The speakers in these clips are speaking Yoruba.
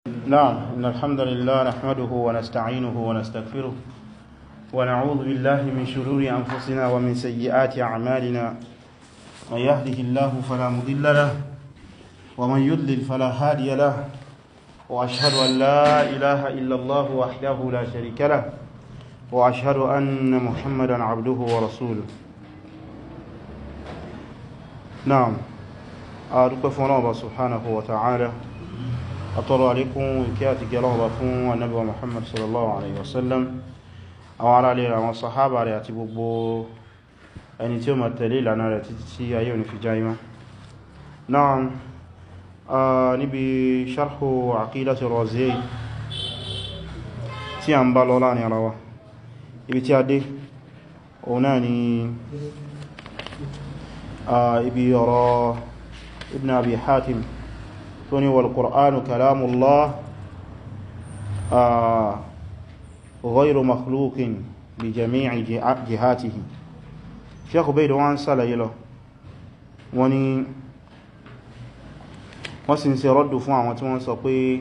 نعم إن الحمد لله نحمده ونستعينه ونستغفره ونعوذ بالله من شرور أنفسنا ومن سيئات أعمالنا من يهده الله فلا مضل له ومن يضلل فلا هادي له وأشهد أن لا إله إلا الله وحده لا شريك له وأشهد أن محمدا عبده ورسوله نعم أدوك فنوبة سبحانه وتعالى أطلع عليكم كاتك الله فون النبي محمد صلى الله عليه وسلم أو على عليه والصحابة عليه أتبقوا ẹni tí ó ma tẹ̀lé ìlànà rẹ̀ títí tí ayé òní fi jáyímá náà níbi sharhu aqidati Raziyayn tí a ń bá lọ láàrin ara wa ibi tí a dé òun náà ni ibi ọ̀rọ̀ ibn abi hatim tó ní wal qur'anu kalamullah ghayru makhluqin bi jami'i jihatihi sheikh ubayd wọ́n sàlàyé lọ wọ́n ni wọ́n sì ń ṣe rọ́dù fún àwọn tí wọ́n sọ pé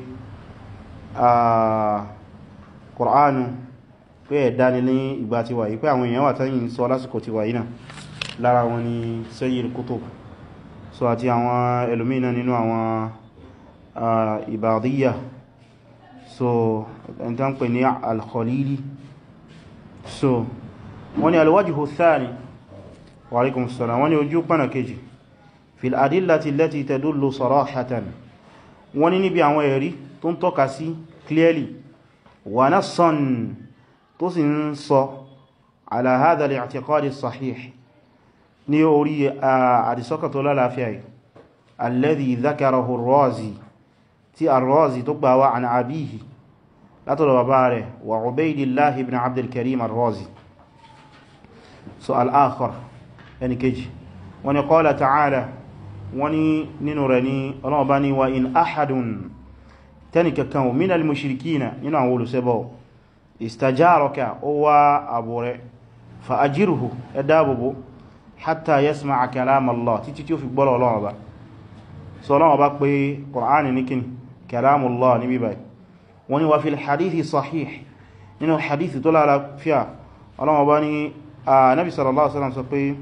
Qur'anu pé ẹ̀dá ni ní ìgbà ti wáyé pé àwọn èèyàn wà tán yìí sọ lásìkò ti wáyé náà lára wọn ni Sayyid Qutb so àti àwọn ẹlòmínà nínú àwọn Ibadiyya so ẹni tán pè ní Al-Khalili so wọ́n ni al-wajhu thani wa alaikum assalam wọ́n ni ojú pánà kejì fil adillati allati tadullu sarahatan wọ́n ni níbi àwọn ẹ̀rí tó ń tọ́ka sí clearly wa nassan tó sì ń sọ ala hadha al-i'tiqad as-sahih ní orí àdìsọ́kà tó lálàáfíà yìí alladhi dhakarahu ar-Razi tí ar-Razi tó gbà wá an abihi látọ̀dọ̀ bàbá rẹ̀ wa Ubaydillah ibn Abdul Karim ar-Razi so al-akhar ẹni kejì wọ́n ni qala ta'ala wọ́n ni nínú rẹ̀ ní ọlọ́ọ̀bá ni wa in ahadun tẹni kankan minal mushrikina nínú àwọn olùsẹ́bọ̀ istajaraka ó wá àbò rẹ̀ fa ajirhu ẹ dáàbòbò hatta yasma'a kalam Allah títí tí ó fi gbọ́rọ̀ ọlọ́ọ̀bá so ọlọ́ọ̀bá pé Qur'ani ní kíni kalam Allah ní bíbáyìí wọ́n ni wa fil hadithi sahih nínú hadithi tó lálàáfíà ọlọ́ọ̀bá ni a nabi sallallahu alaihi wasallam sọ pé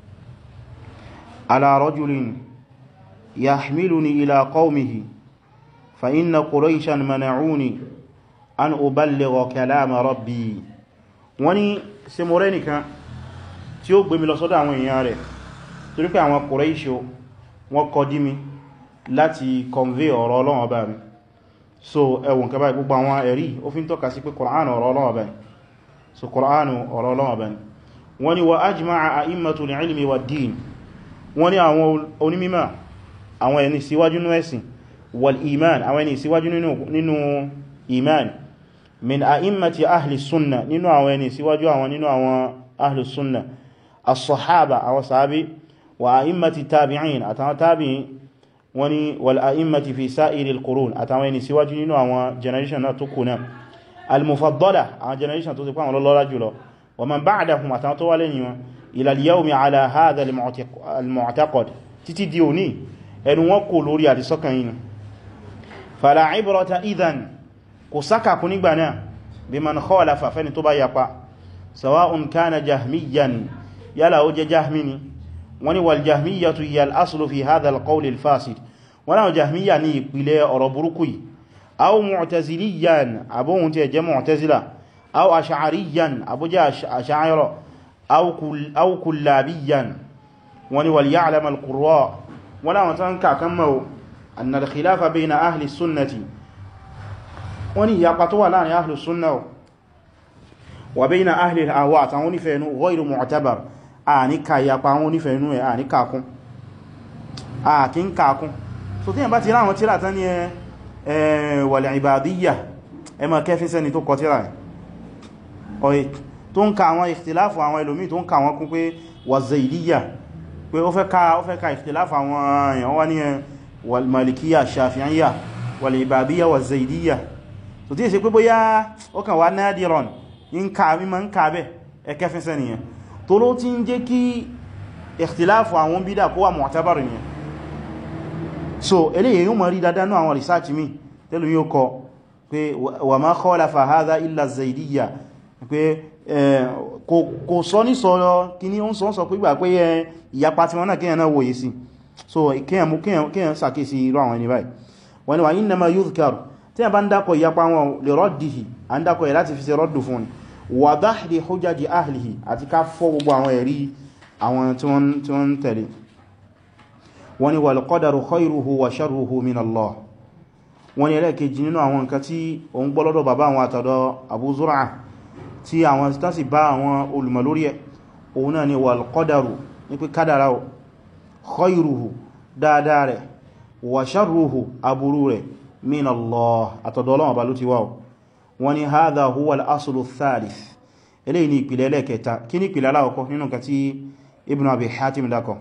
على رجل يحملني إلى قومه فإن قريشا منعوني أن أبلغ كلام ربي wani ṣe mọ̀rẹ́ nìkan tí ó gbé mi lọ sọ́dọ̀ àwọn èèyàn rẹ̀ torí pé àwọn Quraysh wọ́n kọ dí mi láti convey ọ̀rọ̀ Ọlọ́run Ọba mi so ẹwùn kẹba gbogbo àwọn ẹ̀rí ó fi ń tọ́ka sí pé Qur'an ọ̀rọ̀ Ọlọ́run Ọba ni so Qur'an ọ̀rọ̀ Ọlọ́run Ọba ni wani wa ajma'a a'immatul ilmi wad din wọ́n ní àwọn onímímọ̀ àwọn ẹni síwájú nínú ẹ̀sìn wal iman àwọn ẹni síwájú nínú iman min a'immati ahli sunna nínú àwọn ẹni síwájú àwọn nínú àwọn ahli sunna as-sahaba àwọn sahabi wa a'immati tabi'in àtàwọn tabi'in wọ́n ní wal a'immati fi sa'iril qurun àtàwọn ẹni síwájú nínú àwọn generation náà tó kùnà al-mufaddala àwọn generation tó ti pàwọn lọ́lọ́lá jùlọ wa man ba'dahum àtàwọn tó wà lẹ́yìn wọn ila al-yawmi ala hadha al-mu'taqad títí di òní ẹnu wọn kò lórí àdìsọ́kàn yìí fala ibrata idhan kò sáka kú nígbà náà biman khalafa fẹ́ni tó bá yapa sawa'un kana jahmiyan yálà ó jẹ jahmini wani wal jahmiyatu hiya al-aslu fi hadha al-qawl al-fasid wọ́n náà jahmiya ní ìpìlẹ̀ ọ̀rọ̀ burúkú yìí aw mu'taziliyan abóhun tí ẹ jẹ́ mu'tazila aw ash'ariyan abójẹ́ ash'ari أو كلابيا وني وليعلم القراء ولا متنكا كما أن الخلاف بين أهل السنة وني يقطوا لان أهل السنة وبين أهل الأهواء توني فينو غير معتبر آني كا يقاوني فينو آني كاكم آكين كاكم so tí yẹn bá ti ráwọn tíra tán ní ẹ wal ibadiyya ẹ ma kẹfí sẹ́ni tó kọ tíra ẹ̀ tó ń ka àwọn ìfìtìláfù àwọn ẹlòmí tó ń ka wọn kún pé wà zaidiyya pé ó fẹ́ ka ó fẹ́ ka ìfìtìláfù àwọn èèyàn wá ní wal malikiyya shafi'iyya wal ibadiyya wà zaidiyya tó tí è ṣe pé bóyá ó kàn wá nadiran ń ka mímọ̀ ń ka bẹ́ ẹkẹ́ fẹ́ sẹ́ nìyẹn tó ló ti ń jẹ́ kí ìfìtìláfù àwọn bídà kó wà mu'tabar nìyẹn so eléyìí yóò mọ̀ rí dáadáa náà àwọn research mi tẹ́lù yóò kọ pé wa ma khalafa hadha illa zaidiyya pé kò sọ ní sọ kí ní ó ń sọ sọ pé gbà pé ìyapa tí wọ́n náà kíyàn náà wòye sí so kíyàn mú kíyàn sàkíyèsí irú àwọn ẹni báyìí wọ́n ni wà innama yudhkar tí a bá ń dákọ̀ ìyapa wọn li raddihi a ń dákọ̀ ẹ̀ láti fi ṣe rọ́dù fún wa dahri hujaji ahlihi àti ká fọ́ gbogbo àwọn ẹ̀rí àwọn tí wọ́n ń tẹ̀lé wọ́n ni wal qadaru khayruhu wa sharruhu min Allah wọ́n ni ẹlẹ́kejì nínú àwọn nǹkan tí òun gbọ́lọ́dọ̀ bàbá àwọn àtọ̀dọ̀ Abu Zur'a tí àwọn tásì bá àwọn olùmọ̀ lórí ẹ̀ òun náà ni wal qadaru ní pé kádàrá ò khayruhu dáadáa rẹ̀ wa sharruhu aburú rẹ̀ min Allah àtọ̀dọ̀ Ọlọ́run bá ló ti wá wọ́n ni hadha huwa al-aslu thalith eléyìí ni ìpìlẹ̀ ẹlẹ́kẹta kí ní ìpìlẹ̀ aláwọ̀kọ́ nínú nǹkan tí Ibn Abi Hatim dákọ̀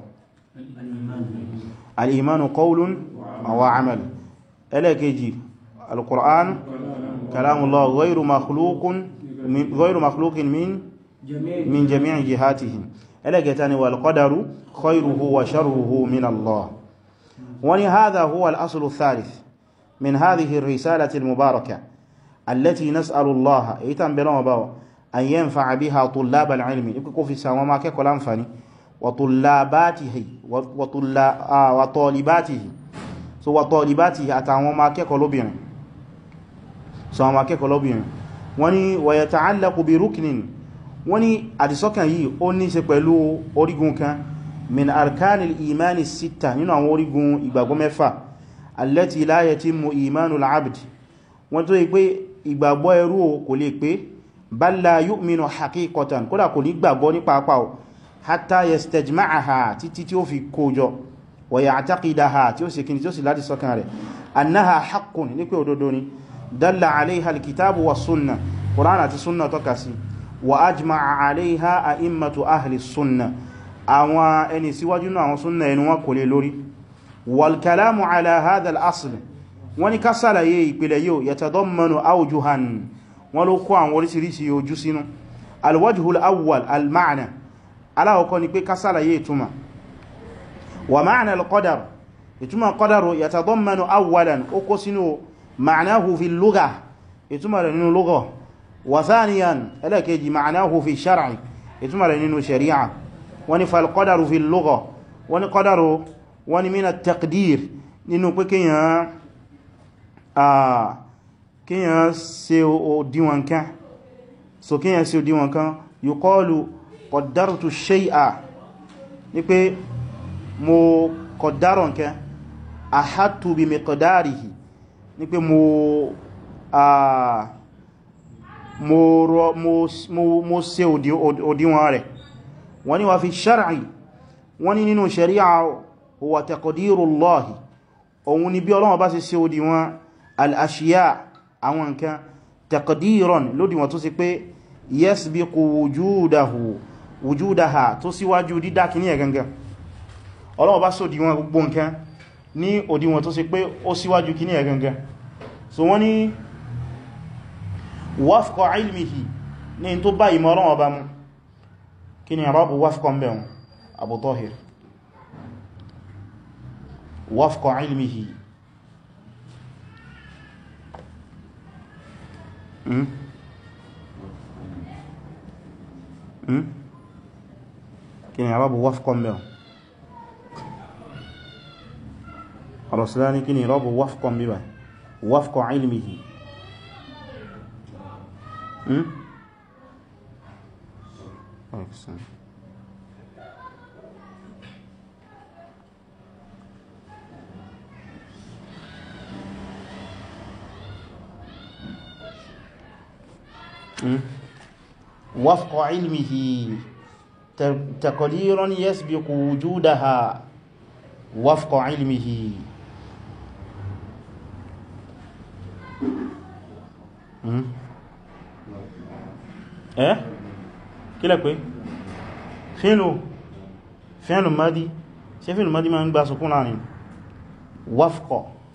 al-imanu qawlun wa amal ẹlẹ́kẹjì al-Qur'an kalamullah ghayru makhluqun ghayru makhluqin min min jami'i jihatihi ẹlẹ́kẹta ni wal qadaru khayruhu wa sharruhu min Allah wani hadha huwa al-aslu thalith min hadhihi ar-risalati al-mubarakah التي نسأل الله ايتان بلون باو أن ينفع بها طلاب العلم يكون في سوا ما كيكو لانفاني وطلاباته وطلا آه وطالباته so وطالباته àtàwọn ma kẹ́kọ̀ọ́ lóbìnrin so ma kẹ́kọ̀ọ́ lóbìnrin wani ويتعلق بركن wani àdìsọ́kàn yìí ó ní ṣe pẹ̀lú orígun kan min arkanil imani sita nínú àwọn orígun ìgbàgbọ́ mẹ́fà التي لا يتم إيمان العبد wọ́n tó yí pé ìgbàgbọ́ ẹrú kò lè pé bal la yu'minu haqiqatan kódà kò ní gbàgbọ́ ní pàápàá hatta yastajma'aha títí tí ó fi kójọ wa ya'taqidaha tí ó sì kí ni tí ó sì láti sọ́kàn rẹ̀ annaha haqqun ní pé òdodo ni dalla alayha alkitabu wa sunna Qur'an àti sunna tọ́ka sí wa ajma'a alayha a'immatu ahli sunna àwọn ẹni síwájú náà àwọn sunna ẹni wọn kò lè lórí wal kalamu ala hadha al-asl wọ́n ní ká sàlàyé ìpìlẹ̀ yóò yatadammanu awjuhan wọ́n ló kó àwọn orísìírísìí ojú sínú alwajhul awwal alma'na aláwọ̀kọ́ ni pé ká sàlàyé ìtumà wa ma'na alqadar ìtumà qadaru yatadammanu awwalan ó kó sínú ma'nahu fi lugha ìtumà rẹ̀ nínú lugha wa thaniyan ẹlẹ́kejì ma'nahu fi shar'i ìtumà rẹ̀ nínú shari'a wọ́n ní falqadaru fi lugha wọ́n ní qadaru wọ́n ní min at-taqdir nínú pé kíyàn kíyàn ṣe òdíwọn kan so kíyàn ṣe òdíwọn kan yuqalu qaddartu shay'a ní pé mo kọ̀dárọ̀ nkẹ́ ahattu bi miqdarihi ní pé mo mo ṣe òdíwọn rẹ̀ wọ́n ní wà fi shar'i wọ́n ní nínú shari'a huwa taqdirullahi òun ni bí Ọlọ́run bá ṣe ṣe òdíwọn al'ashiya àwọn nǹkan taqdiran lódí wọn tó sì pé yasbiqu wujudahu wujudaha tó síwájú dídá kì ní ẹ̀ gangan Ọlọ́run bá sọ òdíwọn gbogbo nǹkan ní òdíwọn tó sì pé ó síwájú kì ní ẹ̀ gangan so wọ́n ni wafqa ilmihi ní tó bá ìmọ̀ Ọlọ́run bá mú kí ni rabu wafqa mbẹ̀rún Abu Tahir wafqa ilmihi Hmm? Hmm? kí ni àbábù wafqa mẹ́ Rasulani kí ni rọ́bù wafqa mẹ́bà wafqa ilmihi Hmm? Excellent. وفق علمه تقديرا يسبق وجودها وفق علمه eh kí lẹ pé fíìlù fíìlù madi ṣe fíìlù madi ma ń gbá sọkún láàrin wafqa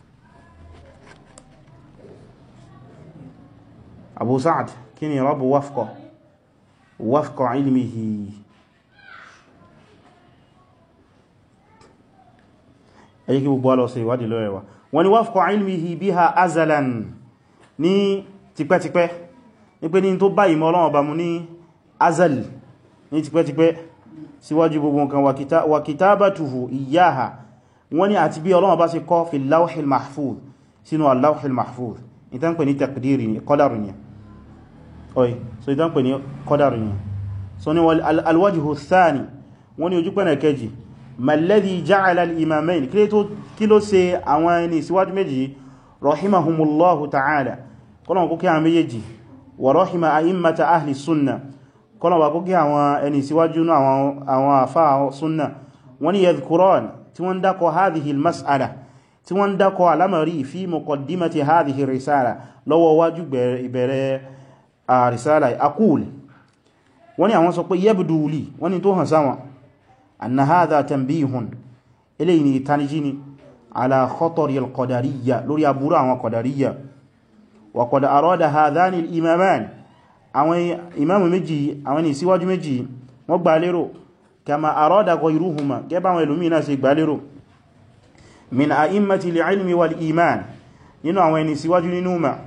Abu Sa'd kí ni rabu wafqa wafqa ilmihi ẹ̀yí kí gbogbo alọ́sẹ̀ ìwádìí lọ́rẹ̀ wa wọ́n ni wafqa ilmihi biha azalan ní tipẹ́tipẹ́ ní pé ní tó bá ìmọ̀ Ọlọ́run Ọba mu ní azal ní tipẹ́tipẹ́ síwájú gbogbo nǹkan wa kitabatuhu iyyaha wọ́n ni àti bí Ọlọ́run bá ṣe kọ fi lawhil mahfuz sínú al-lawhil mahfuz ìtàn pè ní taqdiri ni qadaru ni oi so ìtàn pè ní qadaru ni so ni alwajhu thani wọ́n ni ojú pẹ̀nà kejì malladhi ja'ala al-imamayn kí ló ṣe àwọn ẹni síwájú méjì rahimahumullahu ta'ala kọ́nà kó kí àwọn méjèèjì wa rahima a'immata ahli sunna kọ́nà wà kó kí àwọn ẹni síwájú àwọn àfá sunna wọ́n ni yadhkuran tí wọ́n dákọ̀ hadhihi al-mas'ala tí wọ́n dákọ̀ alamari fi muqaddimati hadhihi risala lọ́wọ́ wájú ìbẹ̀rẹ̀ risala aqul wọ́n ni àwọn sọ pé yabdu li wọ́n ni tó hàn sáwọn anna hadha tanbihun eléyìí ni ìtanijí ni ala khatari al-qadariyya lórí aburú àwọn qadariyya wa qad arada hadhani al-imaman àwọn imamu méjì àwọn ni síwájú méjì wọ́n gbà lérò kama arada ghayruhuma gẹ́bà àwọn ìlúmí náà ṣe gbà lérò min a'immati al-ilmi wal-iman nínú àwọn ẹni síwájú nínú ma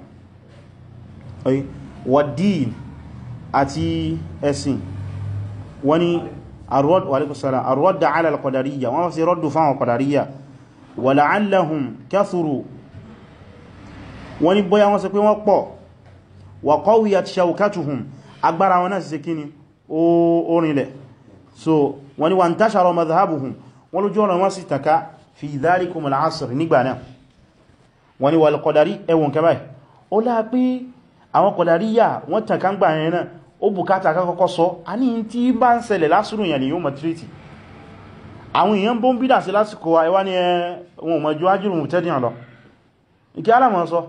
wad-din àti ẹ̀sìn wani arọ́dà ala al-qadariyya wọ́n sì rọ́dù fáwọn qadariyya wa la'allahum kathuru wani bóyá wọ́n sọ pé wọ́n pọ̀ wa qawiyat shawkatuhum agbára wọn náà sì kíni orinlẹ̀ so wani wa ntashara madhhabuhum wọ́n lójú ọ̀nà wọ́n sì taka fi dhalikum al-asr nígbà náà wani wal qadari ẹwọ̀n kẹbàá ó láà pé àwọn qadariyya wọ́n taka ń gbà yẹn náà ó bùkátà kọ́kọ́ sọ a ní tí bá ń ṣẹlẹ̀ lásìrò ìyàn lèyàn mọ̀ tírítì àwọn èèyàn bó ń bídà sí lásìkò àìwá ní ẹwọ̀n mọ̀jú ájúrù tẹ́dìyàn lọ ìkẹ́ alámọ̀ sọ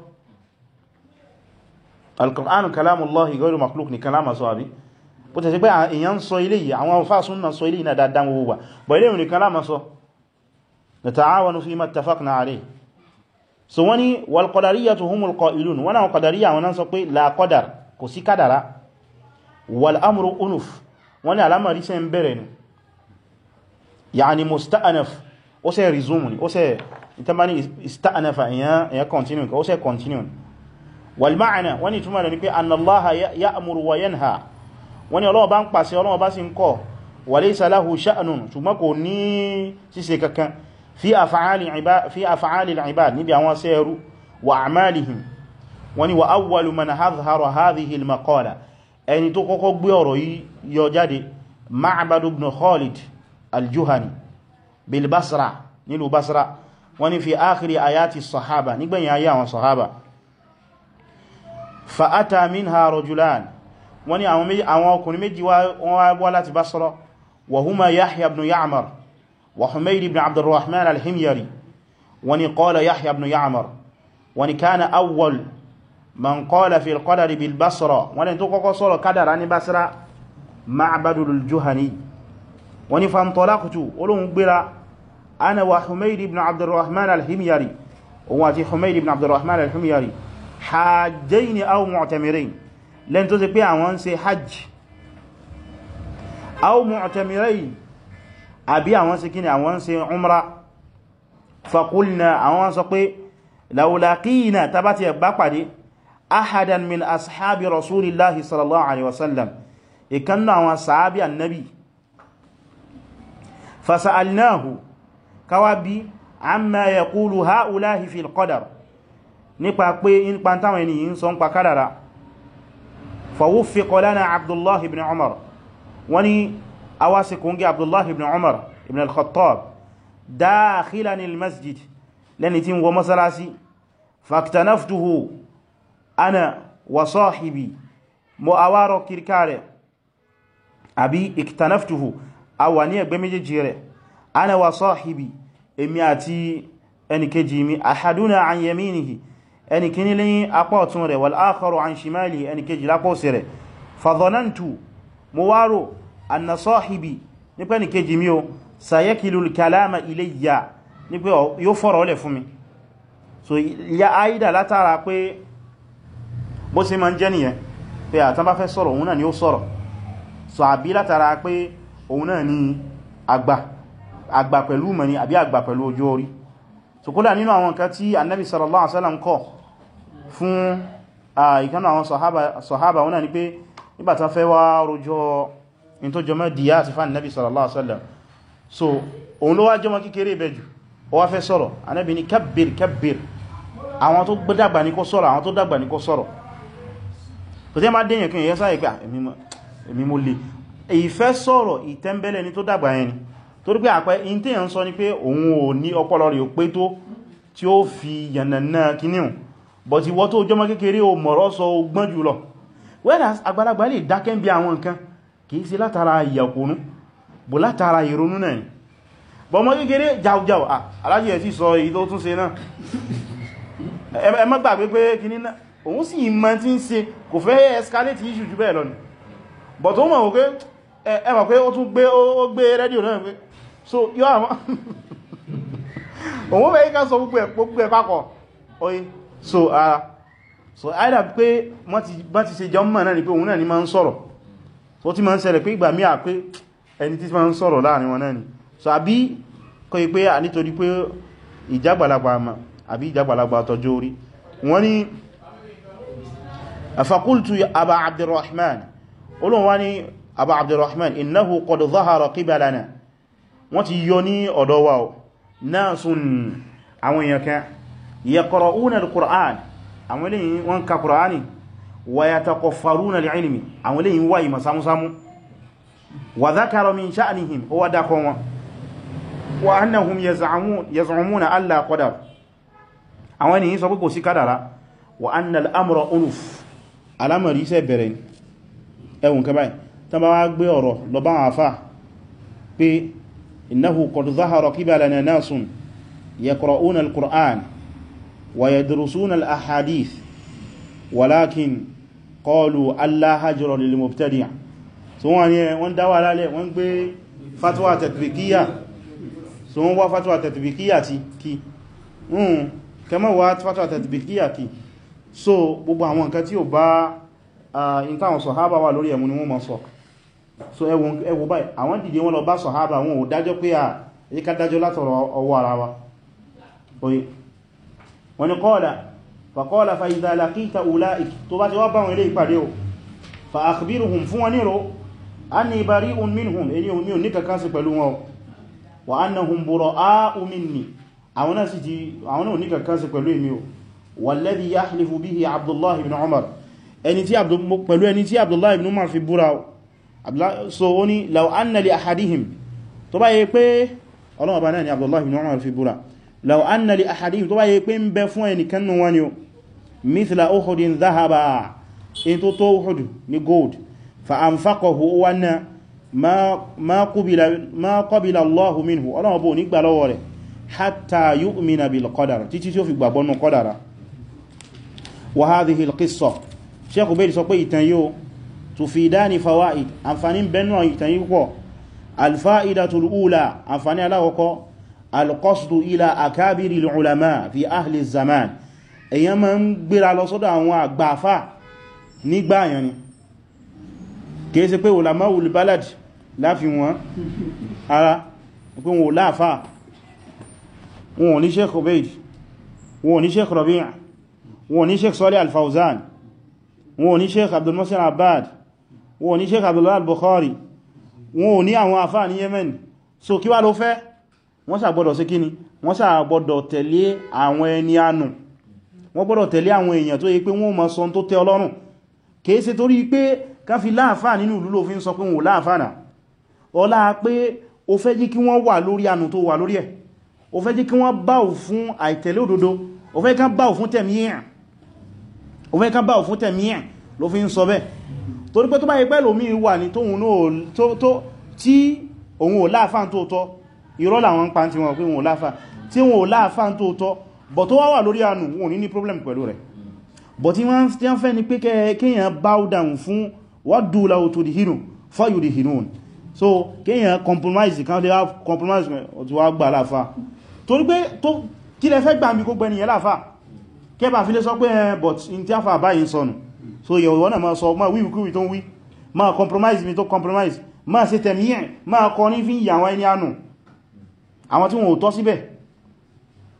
al-Qur'anu kalamullahi ghayru makhluq ní kalama sọ àbí bó tẹ̀ sí pé èèyàn sọ ilé yìí àwọn fásún náà sọ ilé yìí náà dáadáa gbogbo bọ̀ ilé ìrìn kalama sọ nata'awanu fima ittafaqna alayhi so wani wal qadariyatu humul qa'ilun wọn àwọn qadariyya wọn náà sọ pé la qadar kò sí kádàrá والامر انف wani alamari ṣe ń bẹ̀rẹ̀ ni yani musta'anaf ó ṣe resume ni ó ṣe itamani ista'anafa ya continue ka ó ṣe continue wal ma'ana wani túnmà rẹ̀ ni pé anna allaha ya'muru wa yanha wani Ọlọ́run bá ń pàṣẹ Ọlọ́run bá sì ń kọ̀ wa laysa lahu sha'nun ṣùgbọ́n kò ní ṣíṣe kankan fi af'ali al-ibad níbi àwọn sẹ́rú wa a'malihim wani wa awwalu man hadhara hadhihi al-maqala ẹni tó kọ́kọ́ gbé ọ̀rọ̀ yìí yọ jáde Ma'bad ibn Khalid al-Juhani bil Basra nílùú Basra wọ́n ní fi ákìrí ayati sahaba nígbẹ̀yìn ayé àwọn sahaba fa'ata minha rajulan wọ́n ní àwọn ọkùnrin méjì wọ́n wá láti Basra wa huma Yahya ibn Ya'mar wa Humayd ibn Abdurrahman al-Himyari wọ́n ní qala Yahya ibn Ya'mar wọ́n ní kana awwal man qala fi al-qadari bil Basra wọ́n ní tó kọ́kọ́ sọ̀rọ̀ kádàrá ní Basra Ma'badul Juhani wọ́n ní fantalaqtu olóhun gbéra ana wa Humayd ibn Abdurrahman al-Himyari òun àti Humayd ibn Abdurrahman al-Himyari hajjaini aw mu'tamirain lẹ́n tó ṣe pé àwọn ṣe hajj aw mu'tamirain àbí àwọn ṣe kíni àwọn ṣe umra faqulna àwọn sọ pé law laqina tabati ẹgbà pàdé ahadan min ashabi rasulillahi sallallahu alaihi wasallam ìkannu àwọn sahabi annabi fasa'alnahu káwà bí amma yaqulu ha'ulahi fil qadar nípa pé nípa táwọn ènìyàn sọ ń pa kádàrá fawuffiqa lana abdullahi ibn umar wani awasi kungi abdullahi ibn umar ibn al-khattab dakhilan al-masjid lẹni tí ń wọ masalasi faktanaftuhu ana wa sahibi mo awaro kirkare àbí iktanaftuhu awa ní ẹgbẹ́ méjèèjì rẹ̀ ana wa sahibi èmi àti ẹnìkejì mi ahaduna an yaminihi ẹnìkíní lẹ́yìn apá ọ̀tún rẹ̀ wal akharu an shimali ẹnìkejì lápá òsì rẹ̀ fadhanantu mo wárò anna sahibi nípa ẹnìkejì mi o sayakilul kalama ilayya nípa yóò fọ́rọ̀ ọlẹ̀ fún mi so ya aida látara pé bó ṣe ma ń jẹ́ nìyẹn pé àtàn bá fẹ́ sọ̀rọ̀ òun náà ni ó sọ̀rọ̀ so àbí látara pé òun náà ni àgbà àgbà pẹ̀lú mọ̀ ni àbí àgbà pẹ̀lú ojú orí so kódà nínú àwọn nǹkan tí annabi sallallahu alaihi wasallam kọ̀ fún ìkánà àwọn sahaba wọn ni pé nígbàtá fẹ́ wá rojọ́ in tó jọmọ́ díyà àti fún annabi sallallahu alaihi wasallam so òun ló wá jọmọ́ kékeré ìbẹ̀jù ó wá fẹ́ sọ̀rọ̀ annabi ni kabbir kabbir àwọn tó dàgbà ní kó sọ̀rọ̀ àwọn tó dàgbà ní kó sọ̀rọ̀ kò tí a máa dẹ̀yàn kí èyàn sáyẹ̀ pé èmi mo lè ìfẹ́ sọ̀rọ̀ ìtẹ́mbẹ̀lẹ̀ ní tó dàgbà yẹn ni torí pé àpẹ in tí yàn sọ ní pé òun ò ní ọpọlọ rẹ̀ pé tó tí ó fi yànnà kíníhùn but ìwọ tó jọmọ́ kékeré o mọ̀rọ̀ sọ gbọ́n jùlọ whereas àgbàlagbà lè dákẹ́ bí àwọn nǹkan kìí sí látara ìyàkónú bò látara ìrònú náà ni bọ́mọ́ kékeré jàújàú alájí ẹ̀ sí sọ èyí tó tún ṣe náà ẹ má gbàgbé pé kíní náà òun sì ìmọ̀ tí ń ṣe kò fẹ́ escalate issue jù bẹ́ẹ̀ lọ ni but ó mọ̀ wípé ẹ mọ̀ pé ó tún gbé ó gbé rédíò náà pé so yọ́ àwọn òun bẹ̀ yíká sọ gbogbo ẹ̀ papọ̀ oye so ara uh, so either pé bá ti ṣe jọ mọ̀ náà ni pé òun náà ni máa ń sọ̀rọ̀ so ti máa ń ṣẹlẹ̀ pé ìgbà míà pé ẹni tí máa ń sọ̀rọ̀ láàrin wọn náà ni so àbí kọ́ yí pé à nítorí pé ìjágbàlagbà àmà àbí ìjágbàlagbà tọjọ́ orí wọ́n ni fakultu aba abdurrahman olóhun wá ní aba abdurrahman innahu qad zahara qibalana wọ́n ti yọ ní ọ̀dọ̀ wa nasun àwọn èèyàn kan yaqra'una al-qur'an àwọn eléyìn wọ́n ka qur'ani wa yataqaffaruna al-ilmi àwọn eléyìn wáyí masamusamu wa dhakara min sha'nihim ó wá dákọ wọn wa annahum yaz'umuna alla qadar àwọn ènìyàn sọ pé kò sí kádàrá wa anna al-amra unuf alamari iṣẹ́ bẹ̀rẹ̀ ẹwùn kẹbàá tán bá wá gbé ọ̀rọ̀ lọ bá wọn àfá pé innahu qad dhahara qibalana nasun yaqra'una al-qur'an wa yadrusuna al-ahadith walakin qalu alla hajra lil mubtadi' so wọ́n ní wọ́n dáwà lálẹ́ wọ́n gbé fatwa tatbiqiyya so wọ́n wá fatwa tatbiqiyya ti kí kẹmọ́ wá fatwa tatbiqiyya kí so gbogbo àwọn nǹkan tí ó bá in táwọn sọ̀hábà wà lórí ẹ̀mú ni wọ́n mọ́ sọ so ẹwọ báyìí àwọn dìde wọn lọ bá sọ̀hábà wọn ò dájọ́ pé à yí ká dájọ́ látọ̀rọ̀ ọwọ́ ara wa oye wọ́n ni qala fa qala fa idha laqita ulaik tó bá ti wá bá wọn ilé ìpàdé o fa akhbiruhum fún wọn níro anni bari'un minhum èyí omi ò ní kankan sí pẹ̀lú wọn wa annahum bura'u minni àwọn náà sì ti àwọn náà ò ní kankan sí pẹ̀lú èmi o والذي يحلف به عبد الله بن عمر ẹni tí pẹ̀lú ẹni tí Abdullah ibn Umar fi búra so ó ní law anna li ahadihim tó bá yẹ pé ọlọ́wọ́ bá náà ni Abdullah ibn Umar fi búra law anna li ahadihim tó bá yẹ pé ń bẹ fún ẹni kannu wọn ni o mithla uhudin dhahaba in tó tó uhud ni gold fa anfaqahu wana ma qabila Allahu minhu ọlọ́wọ́ bó ní gbà lọ́wọ́ rẹ̀ hatta yu'mina bil qadar títí tí ó fi gbàgbọ́nù qadara وهذه القصة شيخ بيري sọ pé ìtàn yóò تفيدان فوائد àǹfààní bẹnu ìtàn yìí pọ̀ الفائدة الأولى àǹfààní aláwọ̀kọ́ القصد إلى أكابر العلماء في أهل الزمان èyàn máa ń gbéra lọ sọ́dọ̀ àwọn àgbàfà nígbà yẹn ni kìí ṣe pé ulamaul balad láfi wọn ara pé wọn ò láàfà wọn ò ní Sheikh Ubaid wọn ò ní Sheikh Rabi' wọn ní sheikh Salih al-Fawzan wọn ní sheikh Abdul Muhsin Abbad wọn ní sheikh Abdullah al-Bukhari wọn ní àwọn àfáà ní Yemen so kí wá ló fẹ́ wọ́n sà gbọ́dọ̀ sí kíni wọ́n sà gbọ́dọ̀ tẹ̀lé àwọn ẹni ànù wọ́n gbọ́dọ̀ tẹ̀lé àwọn èèyàn tó yí pé wọ́n mọ̀ sọ tó tẹ́ Ọlọ́run kìí ṣe torí pé ká fi láàfáà nínú ìlú ló fi ń sọ pé wọn láàfáà náà ọlá pé o fẹ́ jí kí wọ́n wà lórí ànù tó wà lórí ẹ̀ o fẹ́ jí kí wọ́n báwò fún àìtẹ̀lé òdodo o fẹ́ ká báwò fún tẹ̀míyàn òun ẹka bá òfún tẹ̀mí ẹ̀ ló fi ń sọ bẹ́ torí pé tó bá ipẹ́ lómi wà ní tóhun náà tí òun ò láàfáà tó tọ́ irọ́ làwọn pa tí wọ́n pé òun ò láàfáà tí wọ́n ò láàfáà tó tọ́ bọ̀ tó wá wà lórí àánú wọn ní ní problem pẹ̀lú rẹ̀ bọ̀ tí wọ́n tí wọ́n fẹ́ ni pé kéèyàn bow down fún waddu law tudhinu fayudhinun so kéèyàn compromise kan lè wá compromise tí wá gbà láàfáà torí pé kí lẹ fẹ́ gbàmí kó gbẹni yẹn láàfáà kẹba fi lé sọ pé ẹ but in tí a fà báyìí sọnù so yẹ̀ ìwọ́n náà ma sọ ma wí wíkúwí tó ń wí ma compromise mi tó compromise ma ṣe tẹ̀míyàn ma kọ ní fi ìyàwó ẹni ànù àwọn tí wọ́n ò tọ́ síbẹ̀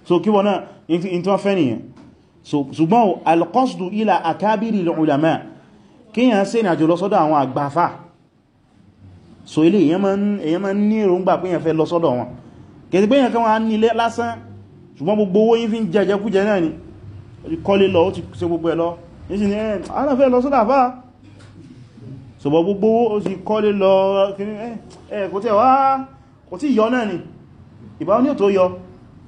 so kí wọ́n náà in tí wọ́n fẹ́ nìyẹn so ṣùgbọ́n alqasdu ila akabiri ulama kíyàn ṣe ní àjò lọ sọ́dọ̀ àwọn àgbàfà so ilé èyàn ma ń ní èròǹgbà pé èyàn fẹ́ lọ sọ́dọ̀ wọn kẹsì pé èyàn kan wọ́n nílé lásán ṣùgbọ́n gbogbo owó yín fi ń jẹjẹ kújẹ náà ni kọ́lé lọ ó ti ṣe gbogbo ẹ̀ lọ ní sí ni ẹ̀ aláfẹ́ lọ sọ́dọ̀ àfá ṣùgbọ́n gbogbo ó ti kọ́lé lọ ẹ̀ kò tí wá kò tí yọ náà ni ìbá ní ò tó yọ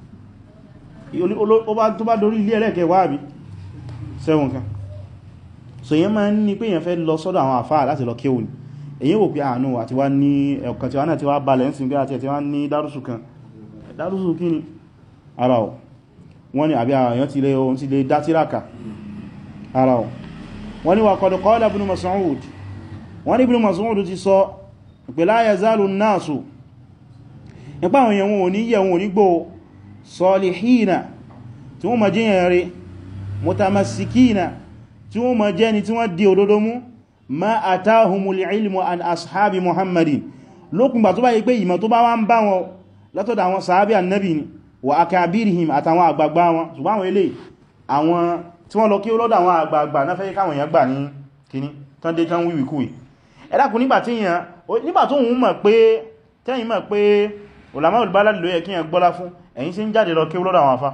tó bá dorí ilé ẹlẹ́kẹ́ wá àbí sẹ́wọ̀n kan so yẹn máa ń ní pé èyàn fẹ́ lọ sọ́dọ̀ àwọn àfáà láti lọ kéwòn èyí wò pé àánú àti wá ní ẹ̀kàn tí wá náà ti wá balẹ̀ ń sin pé àti ẹ̀ tí wá ní dárúsù kan dárúsù kí ni ara ọ̀ wọ́n ni àbí àyàn ti lè ohun ti lè dá tíraka ara ọ̀ wọ́n ni wà qad qala Ibn Mas'ud wọ́n ni Ibn Mas'ud ti sọ pé la yazalu an-nasu nípa àwọn èèyàn wọn ò ní yẹ̀ wọn ò ní gbò salihina tí wọ́n ma jíyàn rí mutamassikina tí wọ́n ma jẹ́ ni tí wọ́n di òdodo mú ma atahumul ilmu an ashabi muhammadin lókùngbà tó bá yí pé ìmọ̀ tó bá wá ń bá wọn látọ̀dọ̀ àwọn sàábí annabi ni wa akabirihim àtàwọn àgbàgbà wọn ṣùgbọ́n àwọn ilé àwọn tí wọ́n lọ kí ó lọ́dọ̀ àwọn àgbàgbà náà fẹ́ káwọn èèyàn gbà ní kíní tán dé tán wíwí kúwì ẹ̀dàkùn nígbà tí èèyàn nígbà tó ń mọ̀ pé tẹ́yìn mọ̀ pé ulama al-balad ló yẹ kí èèyàn gbọ́lá fún ẹ̀yin sí ń jáde lọ kí ó lọ́dọ̀ àwọn afá